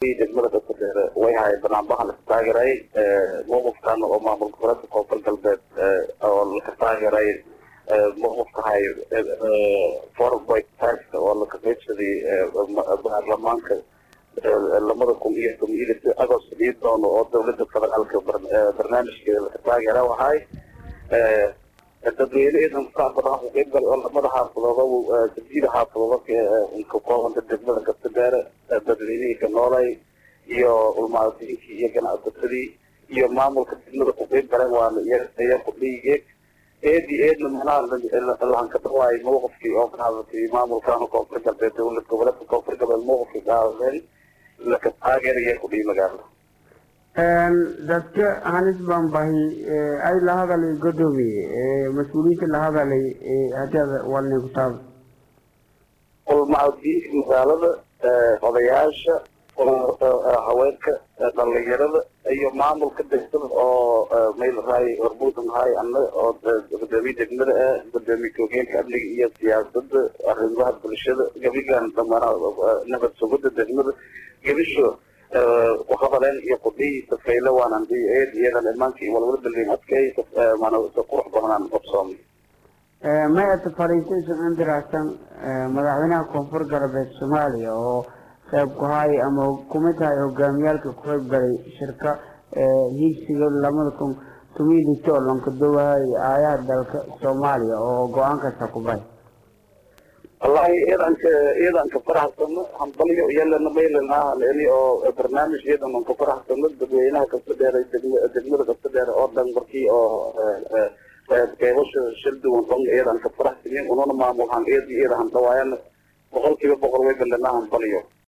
degmada dadka way haay banaanbaha laka taageeray mawqifkan oo maamulka gobolka koonfur galbeed oo laka taageeray mawqifka hay four point five oo laka qaybsaday baarlamaanka lamada kun iyo toban iyo lix agost dhii doono oo dawladda federaalka barnaamijkeeda laka taageera waxay dadweyne idan saa badan ku qayb gal oo lamada xaafadooda jabjida xaafadooda ka koobanta degmada gastadeere dadweynihii ka noolay iyo ulmaadiinkii iyo ganacsatadii iyo maamulka degmada ku qayb galeen waana iya kudhiigeeg eedi eedna manaha lahanka dhawaay mawqifkii oo qaadatay maamulkan koonfur galbeed dowlad goboleedka koonfur galbeed mawqifkii qaadadeen laka taageeraya kudhii magaalada dadka hanis baan bahi ay la hadalay godoomiye mas-uuliyiinta la hadalay hadii walnay ku taaba ulmacadiinka magaalada odayaasha haweenka dhalinyarada iyo maamulka degmada oo maylahay hormuudnahay ana oo gudoomiye degmada ah gudoomiye ku-hogeenka amniga iyo siyaasada arrimaha bulshada gabigan dhamana nabad sugida degmada gebisho kuhadaleen iyo kudhihiisa fayle waanan eed iyadan imaanka walwala balin adkay mana qurux badanaan qabsoomay may ata fariintaysan andiraasan madaxweynaha koonfur galbeed soomaaliya oo qayb ku hay ama kumid tahay hogaamiyaalka ku qayb galay shirka hiigsiga lamada kun tomiyi lito oo lankadowahay aayaha dalka soomaaliya oo go-aankaasa ku bahay wallahi iidanka iidanka faraxsano hambalyo iyalana maylanaha leni oo barnaamij iidan ka faraxsano dadweynaha kasta dheeray degmada kasta dheer oo dhan markii oo qeybasha shil duwan dhan iidan ka faraxsani ununa maamulhan eedi iidahan dhawaayana boqol kiiba boqol way balanaha hambalyo